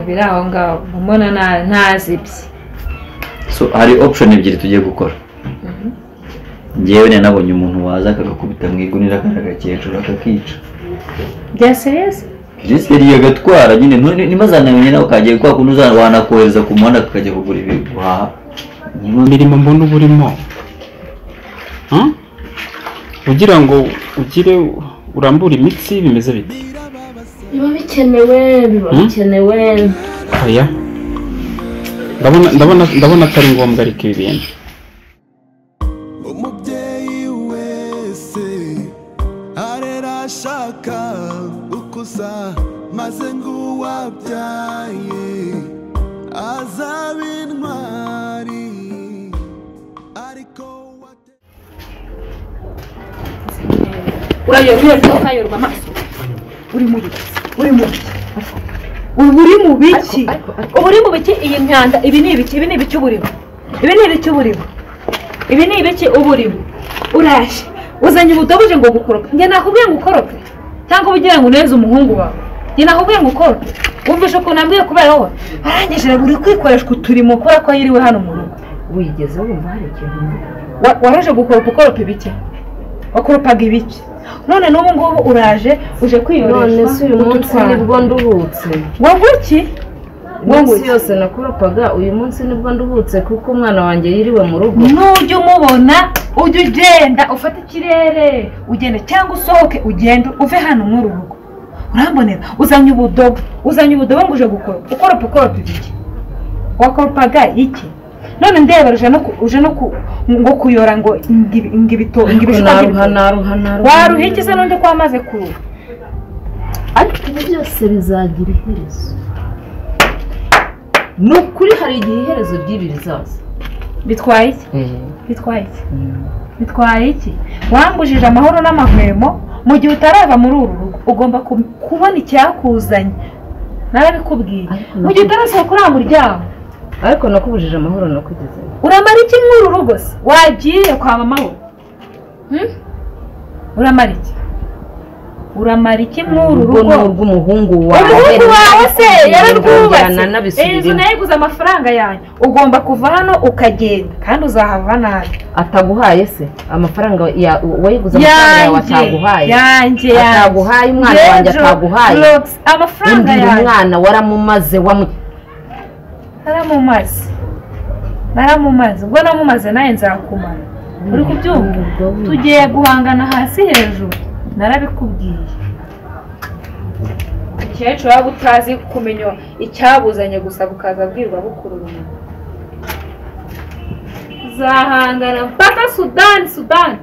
biri aho ngaho uba ubona nta- ntazibye so hari option ebyiri tugiye gukora ngewe nari nabonye umuntu waza akagakubita mu igunira kandi agakecuru akakica bya seriyesi jeseri yagatwara nyine none nimazanamenye nawe kagiye kwa kuntu uza- wanakohereza ku muhanda tukajya kugura ibi guhaha mu mirimo mbona uba urimo Hmm? ugira ngo ugire urambure imitsi bimeze biti biba bikenewe biba Hmm? bikenewe oya ndabona ndabona ndabona atari ngombwa ariko ibi bintu umubyeyi wese arera ashaka ukuza maze ngo uwabyaye azabe intwari ariko wate urayoberwa ukayoberwa amaso uri mu biki uri mu biki uba uri mu biki uba uri mu biki iyi myanda ibi ni ibiki ibi ni ibiki uburimo ibi ni ibiki uburimo ibi ni ibiki uburimo uraje uzanye ubudobo uje ngo gukorope njye nakubwiye ngo ukorope cyangwa uba ugira ngo uneze umuhungu wawe njye nakubwiye ngo ukorope wumvishe ukuntu nambwiye kubera wowe arangije buri kwikoreshwa uturimo kubera ko yiriwe hano mu rugo wigeze wumva hari ikintu Wa- waraje gukoropa ukoropa ibiki wakoropaga ibiki none n'ubu ngubu uraje uje none si kwiyoreshwa uyu munsi udutwara nibwo nduhutse wowe iki wowe iminsi yose nakoropaga uyu munsi nibwo nduhutse kuko umwana wanjye yiriwe mu rugo nujya umubona ujye ugenda ufate ikirere ugende cyangwa usohoke ugende uve hano muri ubu rugo urambonera uzanye ubudobo uzanye ubudobo ngo uje gukoropa ukoropa ukoropa ibiki wakoropaga iki none ndebera uje no ku- uje no ku- ngo kuyora ngo ngi- ngi ibito- ngi ibishishwa naruha by'ibitoki. naruha naruha waruha iki se n'undi ko wamaze kuruha ariko ibi byose bizagira iherezo ni ukuri hari igihe iherezo ry'ibi rizaza bitwaye iki bitwaye iki bitwaye iki wambujije amahoro n'amahwemo mu gihe utarava muri uru rugo ugomba ku- kubona icyakuzanye narabikubwiye Ariko mu gihe nako- utarasohoka uriya muryango ariko nakubujije amahoro nakugezeho uramara iki muri uru rugo se wagiye kwa mama we Hmm? uramara iki uramara iki muri uru urugo ni rugo urw'umuhungu wawe umuhungu wawe se Njyana yararwubatse iyi nzu anabisubiremo. nayo iguze amafaranga yanjye ugomba kuva hano ukagenda kandi uzahava nabi ataguhaye se amafaranga ya- wayiguze amafaranga yawe yanjye ataguhaye yanjye ataguhaye umwana wanjye Yejo, ataguhaye Rox, amafaranga undi yanjye mwana waramumaze wamu naramumaze naramumaze ubwo namumaze nawe nzakumara uri kubyumva tugiye guhangana hasi hejuru narabikubwiye umukecuru waba utazi kumenya icyabuzanye gusa bukaza bwirwa bukuru runaka uzahangana mfata sudani sudani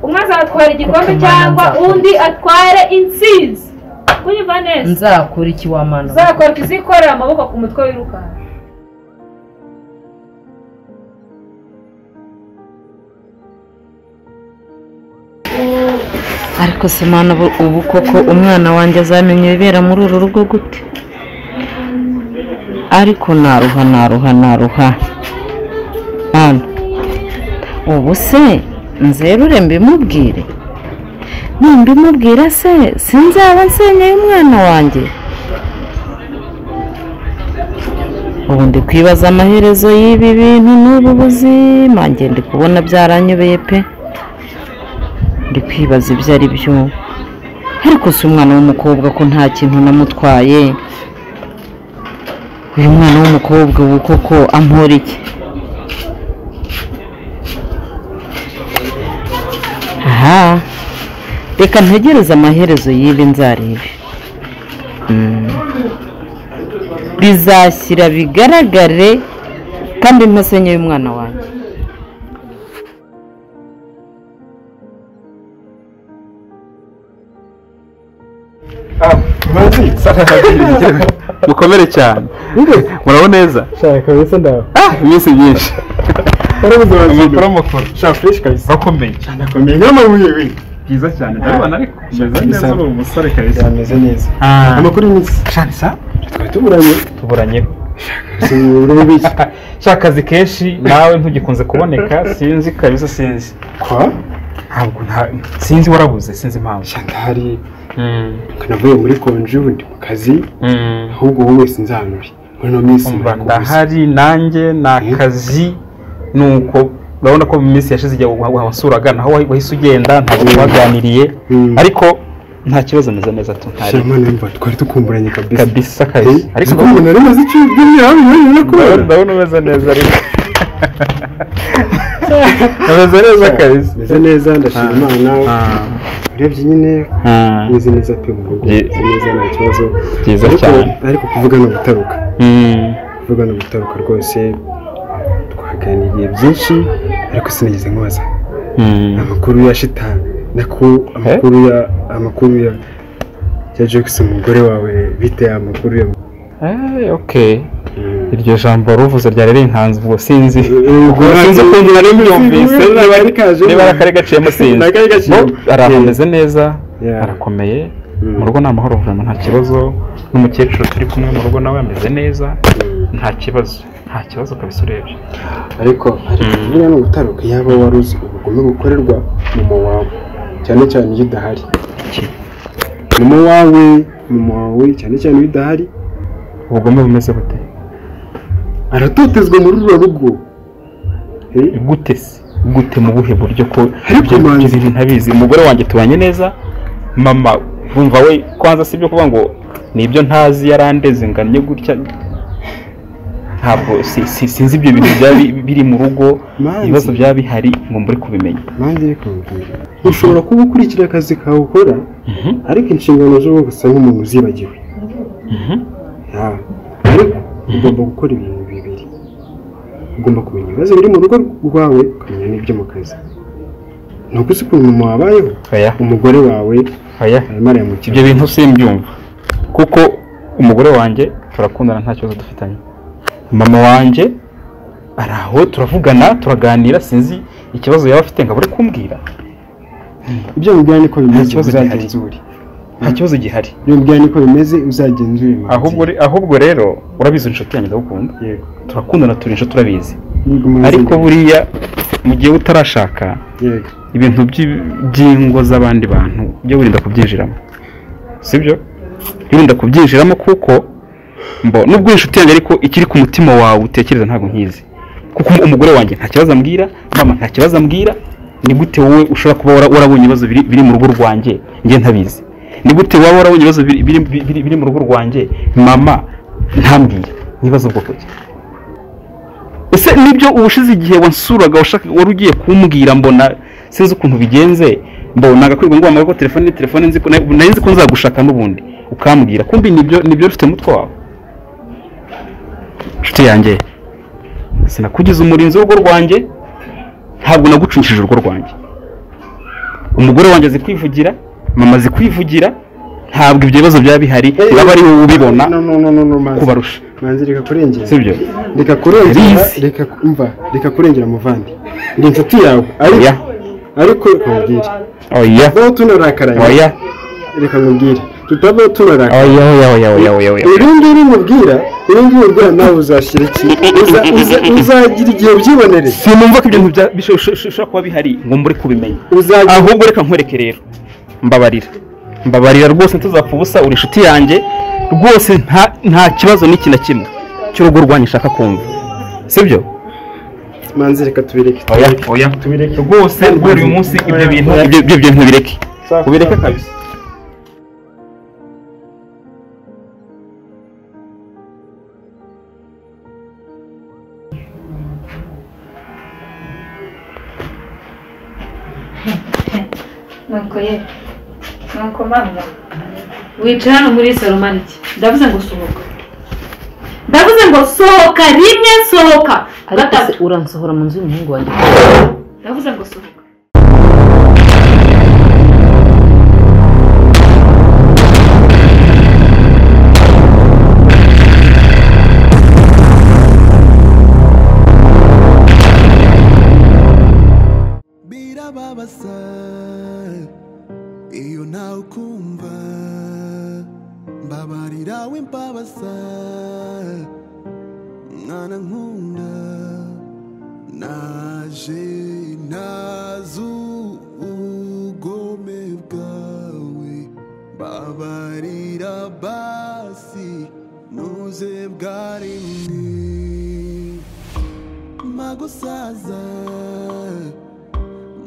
umwe azatwara igikombe Kutumana cyangwa nzakubwira. undi atware intsinzi kunyumva neza nzakora iki wamana uzakora ukizikorera amaboko ku mutwe wirukanka ariko se mwana ubu- ubu koko umwana wanjye azamenya ibibera muri uru rugo gute ariko naruha naruha naruha mwana ubu se nzerure mbimubwire nimbimubwira se sinzaba nsenyeye umwana wanjye ubu ndi kwibaza amaherezo y'ibi bintu n'ubu buzima njye ndi kubona byaranyobeye pe ndi kwibaza ibyo ari byo ariko si umwana w'umukobwa ko nta kintu namutwaye uyu mwana w'umukobwa ubu koko ampora iki aha reka ntegereze amaherezo y'ibi nzarebe Mm. bizashyira bigaragare kandi ntasenye y'umwana wanjye mukomere cyane muraho neza shaka kabisa ndawe ah iminsi myinshi warabuze amakuru wazindura amakuru shaka fureshi kabisa akomeye cyane akomeye nk'amabuye we byiza cyane ndabibona ariko umeze neza Bisa- uri umusore kabisa yameze neza Ah, amakuru y'iminsi shaka isa twari tuburanye tuburanyeho sinubwo biki shaka akazi kenshi nawe ntugikunze kuboneka sinzi kabisa sinzi kwa ntabwo nta sinzi warabuze sinzi impamvu shantari kanavuye muri konji ubu ndi mu kazi ahubwo wowe wese nzanure muri ino minsi umva ntabwo uzi. ndahari nanjye ni akazi ni uko urabona ko mu minsi yashize igihe wasuraga naho wahi- wahise ugenda ntabwo waganiriye Mm. ariko nta kibazo meze neza tu ntari shyiramo numva twari tukumburanye kabisa kabisa kazi ariko ariko ubu nari maze icyo ubwira hamwe no kubera ndabona ndabona umeze neza ariko umeze neza kazi meze neza ndashima imana Ah. urebye nyine Ah. meze neza pe mu rugo Byi- meze neza nta kibazo Byiza Ariko- cyane. ariko kuvuga ni ugutaruka Mm. kuvuga ni ugutaruka rwose twaganiriye byinshi ariko sinigeze nkubaza Mm. amakuru ya shitani nako amakuru ya amakuru ya ya Jackson umugore wawe bite amakuru ya Eh, okay iryo jambo ruvuze ryari rinkanze ubwo sinzi ubwo sinzi ukuntu nari mbyumvise sinzi, niba nari kaje- niba ari akari gaciyemo sinzi Ni akari gaciyemo. Bo, ari ahantu hameze neza Yeah. harakomeye Mm. mu rugo ni amahoro vurema nta kibazo n'umukecuru turi kumwe mu rugo nawe ameze neza nta kibazo nta kibazo kabisa urebye ariko ariko Mm. buriya ni ugutaruka yaba wari uzi ubugome bukorerwa mama wawe cyane cyane iyo udahari mama wawe mama wawe cyane cyane iyo udahari ubugome bumeze bute aratotezwa muri ruriya rugo Eh, gute se gute mu buhe buryo ko Ariko ibyo manzi- ibintu ntabizi umugore wanjye tubanye neza mama wumva we kwanza si ibyo kuvuga ngo ni ibyo ntazi yarandeze ngannye gutya ntabwo si- si- sinzi ibyo bintu byaba bi- biri mu rugo Manzi. ibibazo byaba bihari ngo mbure kubimenya nanjye reka mbwira ushobora kuba ukurikira akazi kawe ukora Mhm. ariko inshingano zo gusa nk'umuntu uzibagiwe Mhm. Ya. ariko ugomba gukora ibintu bibiri ugomba kumenya ibibazo biri mu rugo rwawe ukamenya n'ibyo mu kazi ntabwo uzi ukuntu mama wabayeho oya umugore wawe oya arimo arayamukira ibyo bintu simbyumva kuko umugore wanjye turakundana nta kibazo dufitanye mama wanjye ari aho turavugana turaganira sinzi ikibazo yaba afite ngo abure kumbwira ibyo mubwira niko bimeze kibazo gihari. uzagenzure nta kibazo gihari ibyo mubwira niko bimeze uzagenzure manzi. ahubwo re- ahubwo rero urabizi inshuti yanjye ndagukunda yego turakundana turi inshuti turabizi Nubwo umaze- ariko buriya mu gihe utarashaka yego ibintu by'i- by'ingo z'abandi bantu jya wirinda kubyinjiramo sibyo jya wirinda kubyinjiramo kuko mbo nubwo inshuti yanjye ariko ikiri ku mutima wawe utekereza ntabwo nkizi kuko umugore wanjye nta kibazo ambwira mama nta kibazo ambwira ni gute wowe ushobora kuba wara- warabonye ibibazo biri, biri mu rugo rwanjye njye ntabizi ni gute waba warabonye ibibazo biri, biri, biri, biri mu rugo rwanjye mama ntambwira n'ibibazo bwoko ki ese nibyo ubushize igihe wansuraga washaka- wari ugiye kumbwira mbona sinzi ukuntu bigenze mbona agakwirwa ngo wamara ko telefone ni telefone nzi ko nari nari nzi ko nzagushaka n'ubundi ukambwira kumbi nibyo nibyo ufite mu mutwe wawe inshuti yanjye sinakugize umurinzi w'urugo rwanjye ntabwo nagucungishije urugo rwanjye umugore wanjye azi kwivugira mama azi kwivugira ntabwo ibyo bibazo byaba bihari baba ari wowe ubibona No, no, no, no, no, manzi. kubarusha manzi reka kurengera sibyo reka kurengera Rizi. reka umva reka kurengera muvandi ni inshuti yawe ariko oya ariko reka nkubwire oya tuvaho tunarakaraye oya reka nkubwire tutavaho tunarakara oya oya oya oya oya oya iri ngiri mubwira iri ngiri ubwira nawe uzashyira iki Uza- uza- uzagira igihe ubyibonere sinumva ko ibyo bintu bya- bisho- bisho- bishobora kuba bihari ngo mbure kubimenya uzagira ahubwo reka nkwereke rero mbabarira mbabarira rwose ntituzapfa ubusa uri inshuti yanjye rwose nta- nta kibazo n'iki na kimwe cy'urugo rwanyu nshaka kumva sibyo manzi reka tubireke oya oya rwose guhera uyu munsi ibyo bintu ibyo ibyo bintu bireke ubireke kabisa nuko ye nuko mama wicara hano muri salomani iki ndavuze ngo sohoka ndavuze ngo sohoka rimwe sohoka ariko se gatatu uransohora mu nzu y'umuhungu wanjye ndavuze ngo sohoka birababasa iyo nawe ukumva mbabarira w'imbabasa mwana nkunda naje nazi ubugome bwawe babarira basi ntuze bwa rimwe magusaza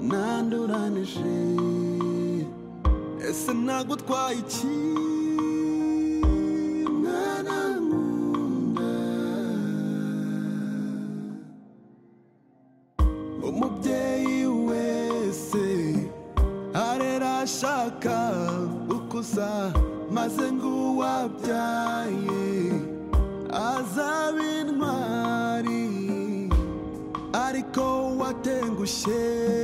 nanduranije ese nagutwaye iki mwana nkunda umubyeyi wese arera ashaka ukuza maze nguwabyaye azaba intwari ariko watengushye